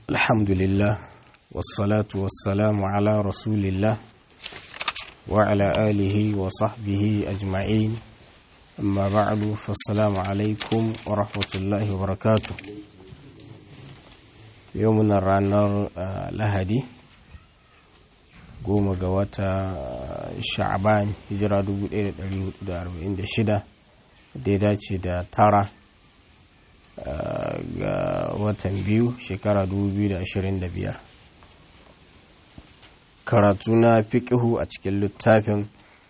الحمد لله والصلاة والسلام على رسول الله وعلى آله وصحبه أجمعين أما بعد فالسلام عليكم ورحمة الله وبركاته يومنا الرانر لهدي goma ga wata sha'aban hijira 1446 da ya dace da tara ga watan biyu shekara 2025 karatu na fiƙihu a cikin littafin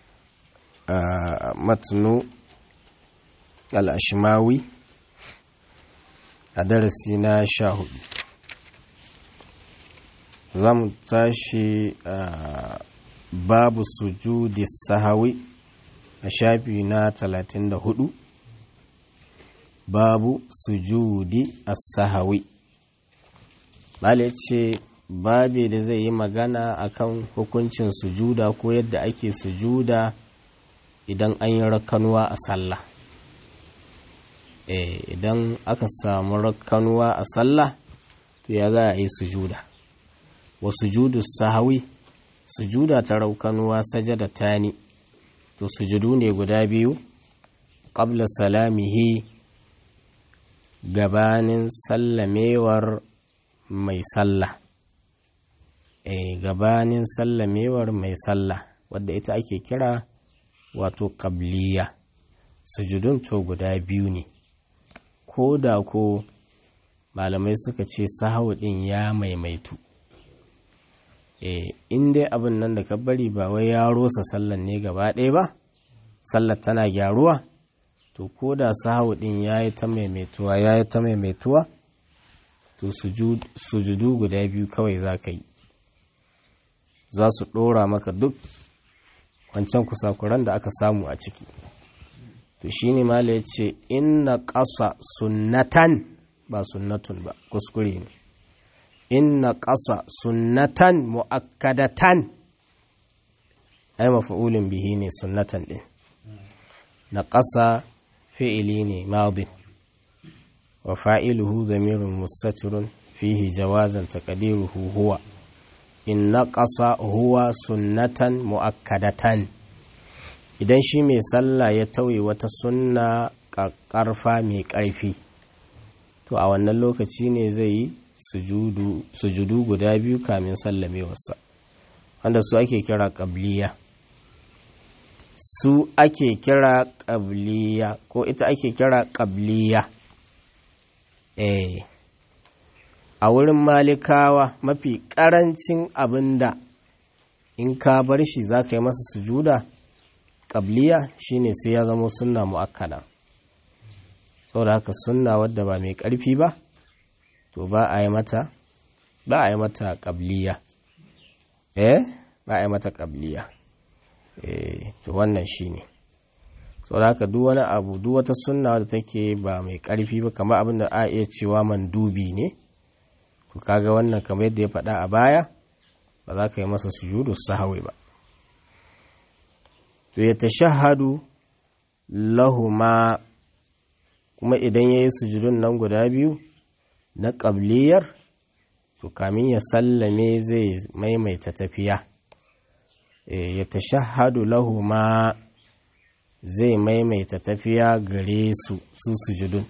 matnu al'ashimawi a darasi na sha hudu za mu tashi babu sujudi sahawi a shafi na 34 babu sujudi as-sahawi bale ce babe da zai yi magana akan hukuncin sujuda ko yadda ake sujuda idan an yi rakanuwa a sallah eh idan aka samu rakanuwa a sallah to ya za a yi sujuda wa sujudu sahawi sujuda ta raukanuwa sajada tani to sujudu ne guda biyu qabla salamihi gabanin sallamewar mai sallah e gabanin sallamewar mai sallah wadda ita ake kira wato kabliya sujudun to guda biyu ne ko da ko malamai suka ce sahawu din ya maimaitu e in dai abin nan da ka bari ba wai ya rosa sallan ne gaba ɗaya ba sallar tana gyaruwa to ko da sahawu din ya yi ta maimaituwa ya yi ta maimaituwa to sujudu guda biyu kawai za ka yi za su ɗora maka duk wancan kusakuran da aka samu a ciki to shi ne mala ya ce inna ƙasa sunnatan ba sunnatun ba kuskure ne inna ƙasa sunnatan mu'akkadatan ai mafa'ulin bihi ne sunnatan ɗin na ƙasa fi'ili ne madin wa fa'iluhu zamirun mustatirun fihi jawazan taqdiruhu huwa in naqasa huwa sunnatan muakkadatan idan shi mai sallah ya tauye wata sunna ƙarfa mai ƙarfi to a wannan lokaci ne zai yi sujudu guda biyu kamin sallamewarsa wanda su ake kira ƙabliya su ake kira ƙabliya ko ita ake kira ƙabliya eh a wurin malikawa mafi ƙarancin abin da in ka bar shi za ka yi masa sujuda ƙabliya shine sai ya zama sunna mu'akkada saboda haka sunna wadda ba mai ƙarfi ba to ba a yi mata ba a yi mata ƙabliya eh ba a yi mata ƙabliya eh to wannan shine saboda haka duk wani abu duk wata sunna wadda take ba mai ƙarfi ba kamar abin da a iya cewa mandubi ne to kaga wannan kamar yadda ya faɗa a baya ba za ka yi masa sujudu sahawi ba to ya tashahhadu lahuma kuma idan ya yi sujudun nan guda biyu na ƙabliyar to kamin ya sallame zai maimaita tafiya ya tashahhadu lahuma zai maimaita tafiya gare su su sujudun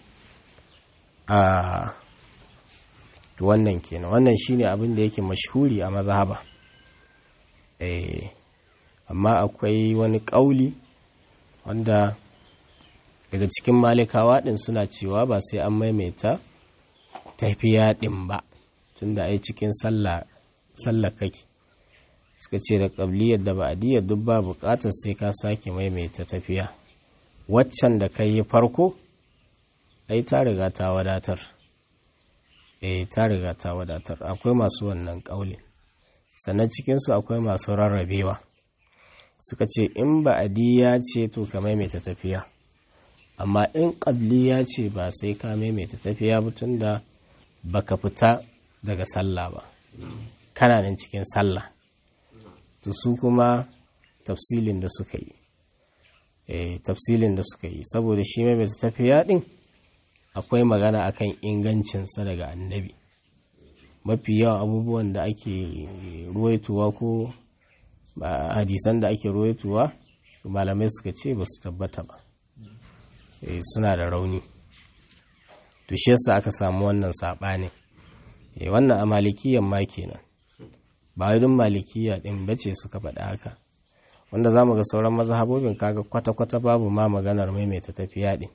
a wannan kenan wannan shine abin da yake mashhuri a mazhaba eh amma akwai wani ƙauli wanda daga cikin malikawa din suna cewa ba sai an maimaita tafiya din ba tunda ai cikin sallah sallah kake suka ce da ƙabliyar da ba'diyar duk ba buƙatar sai ka sake maimaita tafiya waccan da kai yi farko ai ta riga ta wadatar eh ta riga ta wadatar akwai masu wannan ƙaulin sannan cikinsu akwai masu rarrabewa suka ce in ba'adiyya ce to ka maimaita tafiya amma in ƙabliya ce ba sai ka maimaita tafiya ba tun da baka fita daga sallah ba kana nan cikin sallah to su kuma tafsilin da suka yi eh tafsilin da suka yi saboda shi maimaita tafiya din akwai magana akan ingancinsa daga annabi mafi yawan abubuwan da ake ruwaituwa ko hadisan da ake ruwaituwa malamai suka ce ba su tabbata ba suna da rauni to shi yasa aka samu wannan saɓani wannan a malikiyan ma kenan ba wai dun malikiya ɗin bace suka faɗa haka wanda za mu ga sauran mazhabobin kaga kwata-kwata babu ma maganar maimaita tafiya ɗin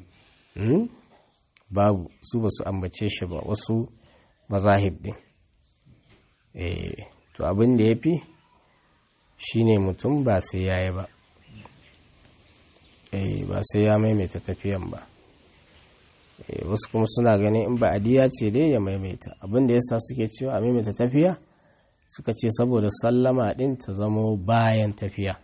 babu su ba su ambace shi ba wasu mazahib ɗin to abin da ya fi shi ne mutum ba sai ya yi ba ba sai ya maimaita tafiyan ba wasu kuma suna ganin in ba adiya ce dai ya maimaita abin da yasa suke cewa a maimaita tafiya suka ce saboda sallama ɗin ta zamo bayan tafiya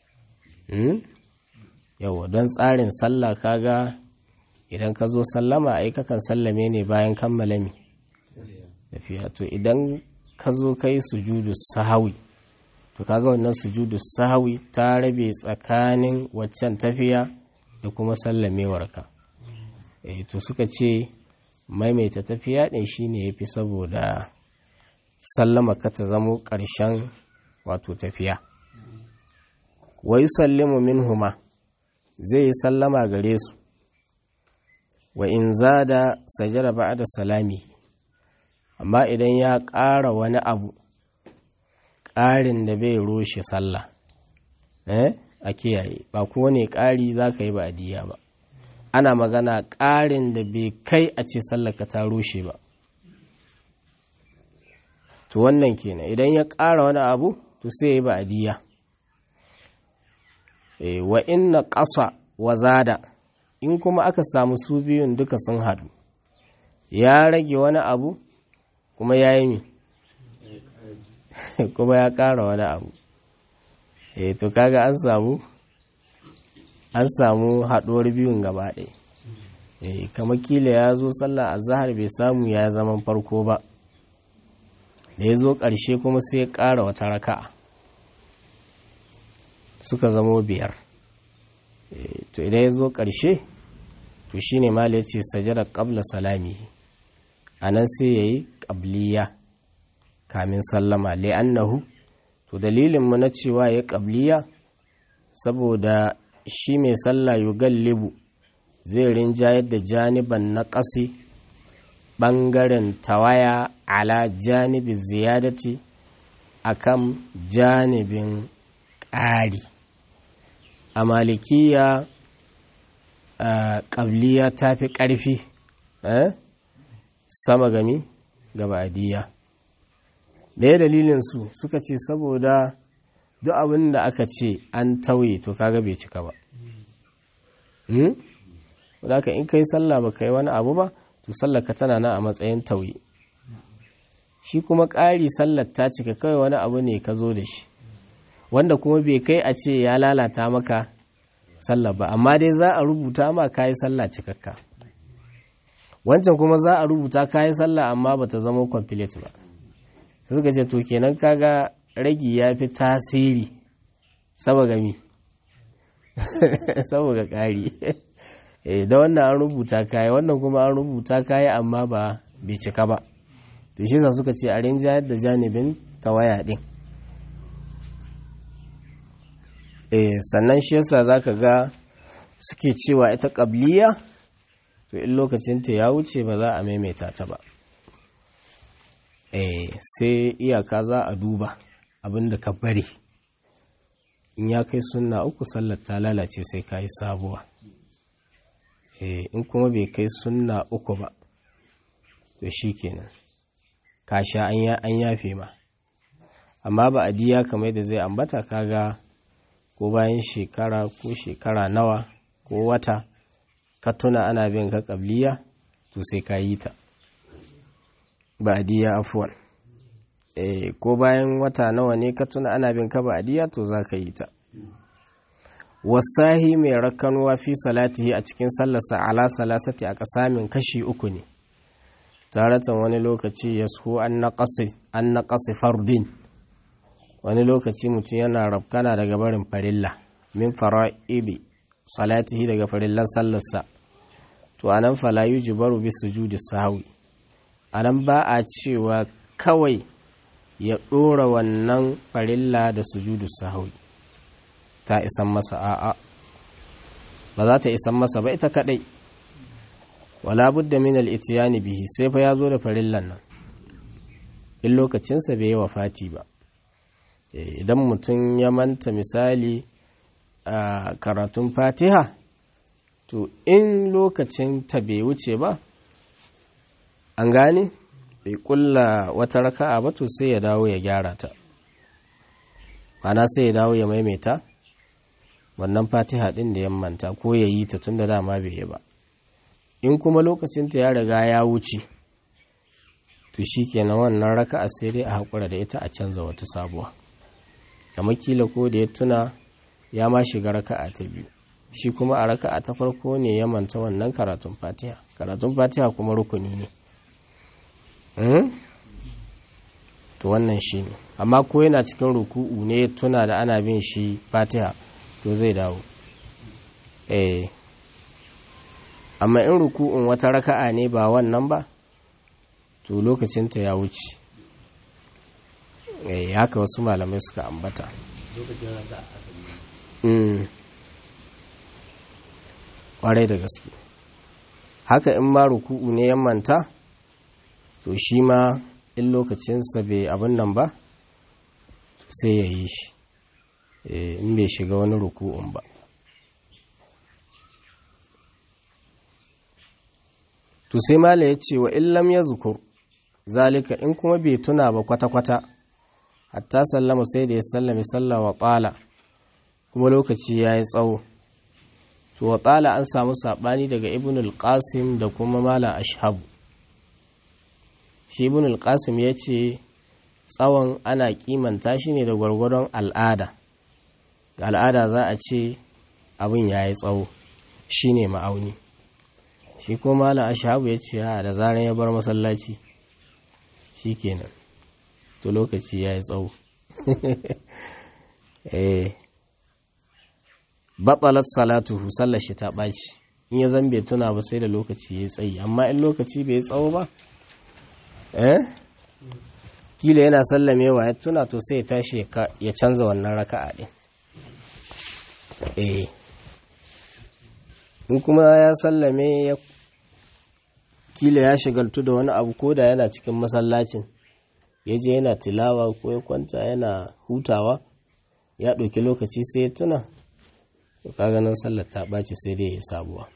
yawa don tsarin sallah kaga idan ka zo sallama ai kakan sallame ne bayan kammala mi tafiya to idan ka zo kai sujudu sahawi to kaga wannan sujudu sahawi ta rabe tsakanin waccan tafiya da kuma sallamewarka eh to suka ce maimaita tafiya ɗin shine yafi saboda sallama ka ta zamo ƙarshen wato tafiya wa yusallimu minhuma zai yi sallama gare su wa in zada sajara ba'da salami amma idan ya ƙara wani abu ƙarin da bai roshe sallah eh a kiyaye ba kowane ƙari za ka yi ba adiya ba ana magana ƙarin da bai kai a ce sallaka ta roshe ba to wannan kenan idan ya ƙara wani abu to sai ya yi ba adiya e, wa inna ƙasa wa zada in kuma aka samu su biyun duka sun haɗu ya rage wani abu kuma ya yi mi kuma ya ƙara wani abu e to kaga an samu an samu haɗuwar biyun gaba ɗaya e kama kila ya zo sallah a zahar bai samu ya zaman farko ba da ya zo ƙarshe kuma sai ya ƙara wata raka'a suka zamo biyar to idan ya zo ƙarshe to shi ne mali ya ce sajada ƙabla salami a nan sai ya yi ƙabliya kamin sallama li'annahu to dalilinmu na cewa ya ƙabliya saboda shi mai sallah yugallibu zai rinjayar da janiban na ƙasi ɓangaren tawaya ala janibin ziyadati akan janibin ƙari a malikiya ƙabliya ta fi ƙarfi sama gami gaba adiya ɗaya dalilinsu suka ce saboda duk abin da aka ce an tauye to kaga bai cika ba wadda in kai sallah ba kai wani abu ba to sallaka tana nan a matsayin tauye shi kuma ƙari sallar ta cika kawai wani abu ne ka zo da shi wanda kuma bai kai a ce ya lalata maka sallah ba amma dai za a rubuta ma kayi sallah cikakka wancan kuma za a rubuta kayi sallah amma ba ta zama complete ba suka ce to kenan kaga ragi ya fi tasiri saboda mi saboda ƙari da wannan an rubuta kayi wannan kuma an rubuta kayi amma ba bai cika ba to shi sa suka ce a rinjayar da janibin tawaya din eh sannan shi yasa zaka ga suke cewa ita qabliya to in lokacin ta ya wuce ba za a maimaita ta ba eh sai iyaka za a duba abinda ka bari in ya kai sunna uku sallar ta lalace sai ka yi sabuwa eh in kuma bai kai sunna uku ba to shikenan ka sha an yafe ma amma ba a diya kamar da zai ambata kaga ko bayan shekara ko shekara nawa ko wata ka tuna ana bin ka kabliya to sai ka yi ta ba a diya afuwan e, ko bayan wata nawa ne ka tuna ana bin ka ba a diya to za ka yi ta wasahi mai rakkanuwa fi salatihi a cikin sallarsa ala salasati a kasamin kashi uku ne taratan wani lokaci ya su an naƙasi fardin wani lokaci mutum yana rafkana daga barin farilla min fara'ili salatihi daga farillan sallarsa to anan fala yujibaru bi sujudi sahwi a nan ba a cewa kawai ya ɗora wannan farilla da sujudu sahawi ta isan masa a'a ba za ta isan masa ba ita kadai wala budda min al-ityani bihi sai fa ya zo da farillan nan in lokacinsa bai yi wafati ba idan mutum ya manta misali a karatun fatiha to in lokacin ta bai wuce ba an gane bai kulla wata raka'a ba to sai ya dawo ya gyara ta ana sai ya dawo ya maimaita wannan fatiha din da ya manta ko ya yi ta tun da dama bai yi ba in kuma lokacinta ya riga ya wuce to shi kenan wannan raka'a sai dai a haƙura da ita a canza wata sabuwa kamar kila ko da ya tuna ya ma shiga raka'a ta biyu shi kuma a raka'a ta farko ne ya manta wannan karatun fatiha karatun fatiha kuma rukuni ne to wannan shi ne amma ko yana cikin ruku'u ne ya tuna da ana bin shi fatiha to zai dawo eh amma in ruku'un wata raka'a ne ba wannan ba to lokacinta ya wuce eh haka wasu malamai suka ambata kwarai da gaske haka in ma ruku'u ne ya manta to shi ma in lokacinsa bai abin nan ba sai ya yi shi in bai shiga wani ruku'un ba to sai mala ya ce wa illam ya zukur zalika in kuma bai tuna ba kwata-kwata hatta sallama sai da ya sallami sallah wa tsala kuma lokaci ya yi tsawo to wa tsala an samu saɓani daga ibn al-qasim da kuma mala ashabu shi ibn al-qasim ya ce tsawon ana kimanta shi ne da gwargwadon al'ada ga al'ada za a ce abin ya yi tsawo shi ne ma'auni shi ko mala ashabu ya ce da zaran ya bar masallaci shi kenan to lokaci ya yi tsawo eh batsalat salatuhu sallar shi ta ɓaci in ya zambe tuna ba sai da lokaci ya yi tsayi amma in lokaci bai tsawo ba eh kila yana sallamewa ya tuna to sai ya tashi ya canza wannan raka'a din eh in kuma ya sallame ya kila ya shigaltu da wani abu ko da yana cikin masallacin ya je yana tilawa ko ya kwanta yana hutawa ya ɗauki lokaci sai ya tuna to kaga nan sallar ta ɓaci sai dai ya sabuwa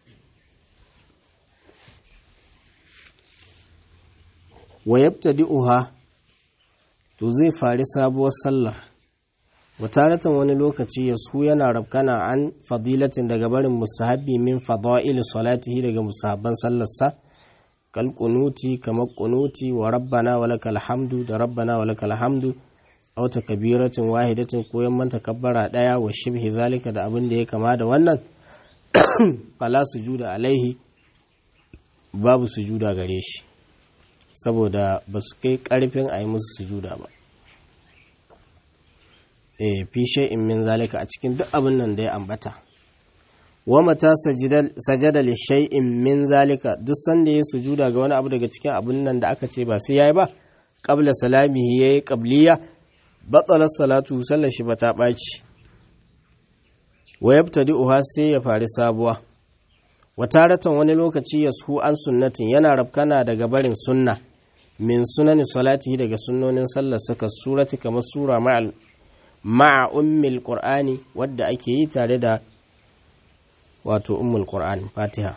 wa yabtadi'uha to zai fari sabuwar sallar wataratan wani lokaci ya su yana rabkana an fadilatin daga barin musahabi min fada'il salatihi daga musahabban sallarsa kal kunuti kamar kunuti wa rabbana wa lakal hamdu da rabbana wa lakal hamdu aw takbiratin wahidatin ko yamman takabbara daya wa shibhi zalika da abin da ya kama da wannan fala sujuda alaihi babu sujuda gare shi saboda ba su kai karfin a yi musu sujuda ba e fi shay'in min zalika a cikin duk abin nan da ya ambata wa mata sajada li shay'in min zalika duk sanda ya sujuda ga wani abu daga cikin abin nan da aka ce ba sai yayi ba qabla salamihi yayi qabliya batala salatu sallar shi bata baci wa yabtadi'uha sai ya fari sabuwa wa taratan wani lokaci yashu an sunnatin yana rabkana daga barin sunna min sunani salatihi daga sunnonin sallar saka surati kamar sura ma'al ma'a ummil qur'ani wadda ake yi tare da wato ummul qur'ani fatiha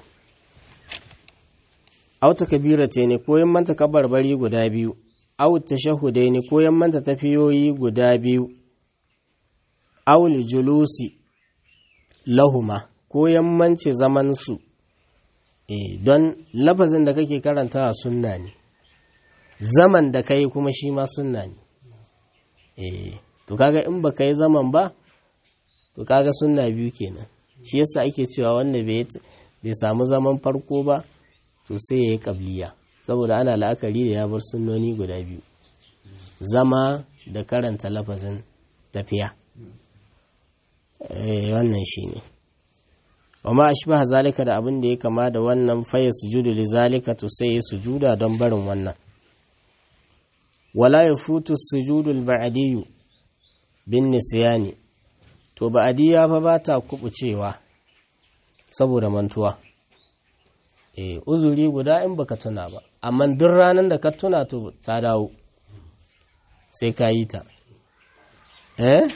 aw takbirate ne ko manta kabarbari guda biyu aw tashahhudai ne ko manta tafiyoyi guda biyu aw julusi lahuma ko yammanci zaman su eh don lafazin da kake karantawa sunna ne zaman da kai kuma shi ma sunna ne eh to kaga in baka yi zaman ba to kaga sunna biyu kenan shi yasa ake cewa wanda bai samu zaman farko ba to sai ya yi kabliya saboda ana la'akari da ya bar sunnoni guda biyu zama da karanta lafazin tafiya wannan shi ne amma ashbaha zalika da abin da ya kama da wannan faya sujudu li zalika to sai ya sujuda don barin wannan wala yafutu sujudu al-ba'diyyu bin nisyani to ba'diya fa ba ta kubucewa saboda mantuwa eh uzuri guda in baka tuna ba amma duk ranar da ka tuna to ta dawo sai ka yi ta eh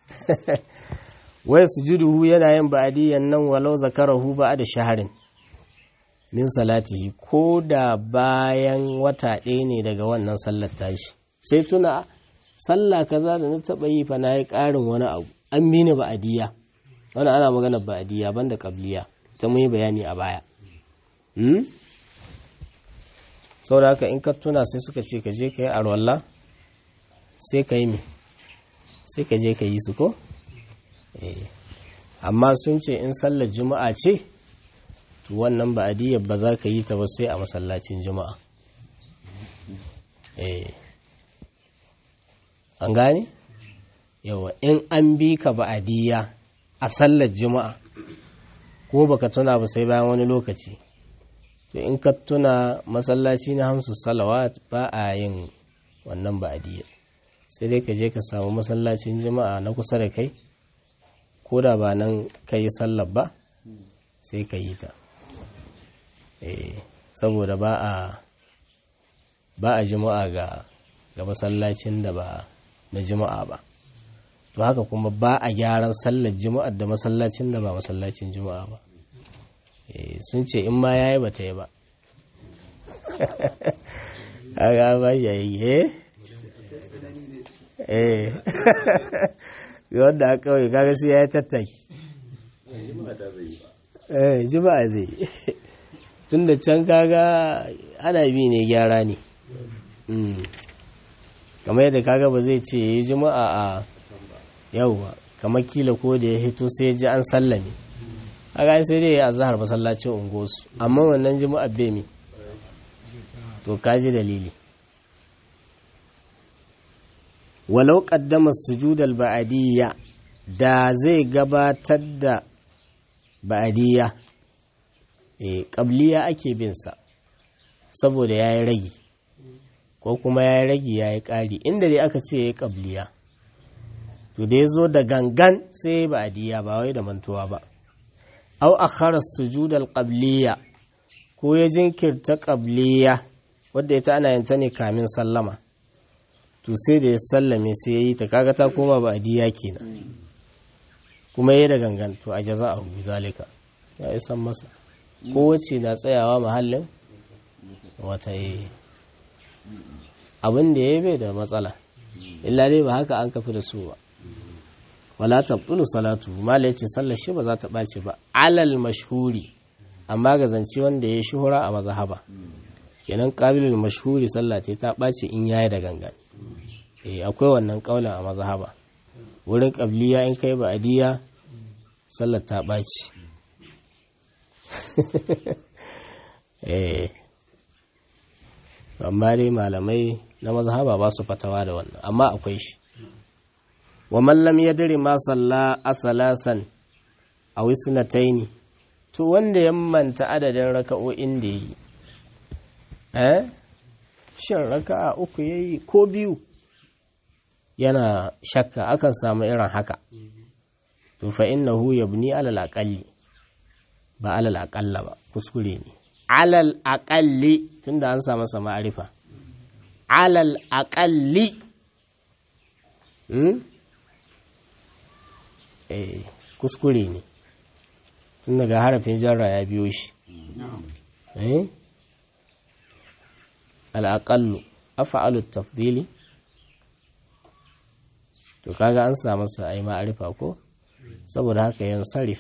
wai sujuduhu yana yin ba'diyan nan walau zakarahu da shaharin min salatihi ko da bayan wata ɗaya ne daga wannan sallar tashi sai tuna sallah kaza da na taɓa yi fa na yi ƙarin wani abu an mini ba'adiyya wani ana magana ba'adiyya banda qabliya ta mun yi bayani a baya hmm? saboda haka in ka tuna sai suka ce ka je ka yi arwalla sai ka yi me sai ka je ka yi su ko amma sun ce in sallar juma'a ce to wannan ba'adiyyar ba za ka yi ta ba sai a masallacin juma'a an gane yawa in an bi ka ba'adiyya a sallar juma'a ko baka tuna ba sai bayan wani lokaci to in ka tuna masallaci na hamsu salawat ba a yin wannan ba'adiyya sai dai ka je ka samu masallacin juma'a na kusa da kai ko da ba nan ka yi sallar ba sai ka yi ta saboda ba a ba a juma'a ga ga masallacin da ba na juma'a ba to haka kuma ba a gyaran sallar juma'ar da masallacin da ba masallacin juma'a ba sun ce in ma yayi ba ta yi ba haka ba yayi eh eh wanda aka kawai kaga sai ya yi tattaki eh juma'a zai tun da can kaga ana bi ne gyara ne kamar yadda kaga ba zai ce yi juma'a a yauwa kamar kila ko da ya hito sai ji an sallame haka sai dai ya zahar masallacin ungosu amma wannan juma'a bai mi to kaji dalili walau qaddama sujudal ba'adiyya da zai gabatar da ba'adiyya eh qabliya ake bin sa saboda yayi ragi ko kuma yayi ragi yayi ƙari inda dai aka ce yayi qabliya to da yazo da gangan sai ba'adiyya ba wai da mantuwa ba aw akhara sujudal qabliya ko ya jinkirta qabliya wadda ita ana yin ta ne kamin sallama to sai da ya sallame sai ya yi ta kaga ta koma ba a diya kenan kuma ya da gangan to a jaza a zalika ya yi san masa kowace na tsayawa mahallin wata yi abin da ya bai da matsala illa dai ba haka an kafi da su ba wala tabtulu salatu mala yace sallar shi ba za ta ɓace ba alal mashhuri amma ga zance wanda ya shuhura a mazhaba kenan qabilul mashhuri sallah ce ta ɓace in yayi da gangan akwai wannan kaulin a mazhaba wurin qabliya in kai ba'diya sallar ta ɓaci eh amma dai malamai na mazhaba ba su fatawa da wannan amma akwai shi wa man lam yadri ma salla asalasan aw isnataini to wanda ya manta adadin raka'o'in da yi eh shin raka'a uku yayi ko biyu yana shakka akan samu irin haka to fa innahu yabni alal aqalli ba alal aqalla ba kuskure ne alal aqalli tunda an samu sa ma'arifa alal aqalli hmm? eh kuskure ne tun daga harafin jarra ya biyo shi eh al aqallu af'alu tafdili to kaga an samu sa ai ma'arifa ko saboda haka yan sarif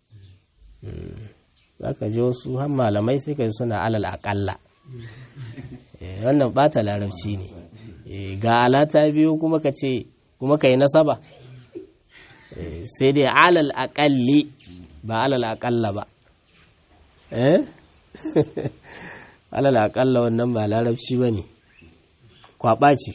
za ka ji wasu har malamai sai ka ji suna alal aƙalla wannan ɓata larabci ne ga alata biyu kuma ka ce kuma ka yi nasaba sai dai alal aƙalli ba alal aƙalla ba alal aƙalla wannan ba larabci ba ne kwaɓa ce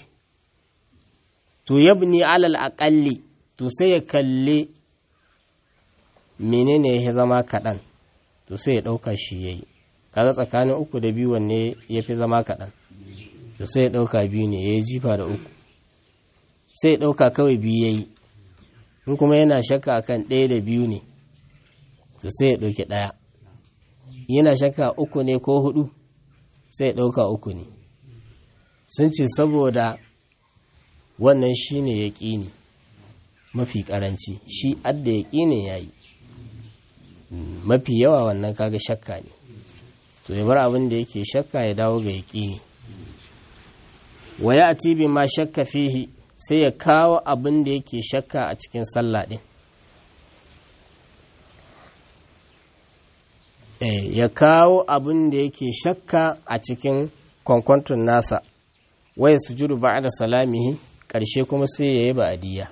to yabni alal aƙalli to sai ya kalli menene ya zama kaɗan to sai ya ɗauka shi ya yi kaga tsakanin uku da biyu wanne ya fi zama kaɗan to sai ya ɗauka biyu ne ya yi jifa da uku sai ya ɗauka kawai biyu ya yi in kuma yana shakka akan ɗaya da biyu ne to sai ya ɗauki ɗaya yana shakka uku ne ko hudu sai ya ɗauka uku ne sun ce saboda wannan shi ne ya ƙini mafi ƙaranci shi adda ya ƙini ya yi mafi yawa wannan kaga shakka ne to ya bar abin da yake shakka ya dawo ga ya ƙini waya a tibi ma shakka fihi sai ya kawo abin da yake shakka a cikin sallah ɗin ya kawo abin da yake shakka a cikin kwankwanton nasa waya sujudu ba da salamihi ƙarshe kuma sai ya yi ba'adiyya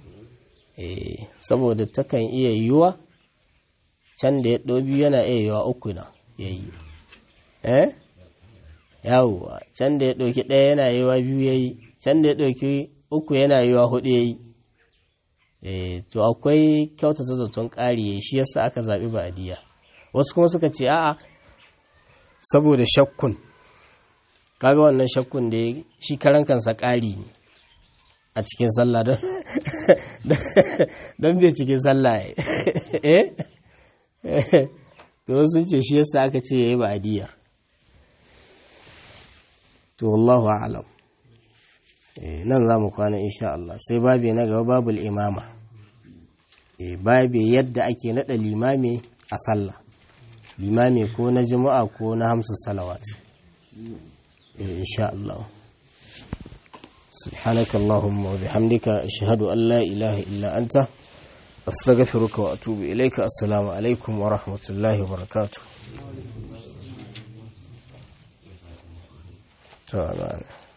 saboda takan iya yiwuwa can da ya ɗobi yana iya yiwuwa uku na ya yi eh yawwa can da ya ɗauki ɗaya yana yiwuwa biyu ya yi can da ya ɗauki uku yana yiwuwa hudu ya yi to akwai kyautata zaton ƙari ya shi yasa aka zaɓi ba'adiyya wasu kuma suka ce a'a saboda shakkun kaga wannan shakkun da shi karan kansa ƙari ne a cikin sallah don bai cikin sallah eh to sun ce shi yasa aka ce yayi ba'diyya to wallahu a'lam nan za mu kwana insha Allah sai babi na gaba babul imama babi yadda ake nada limami a sallah limami ko na juma'a ko na hamsu salawat insha Allah سبحانك اللهم وبحمدك أشهد أن لا إله إلا أنت أستغفرك وأتوب إليك السلام عليكم ورحمة الله وبركاته تمام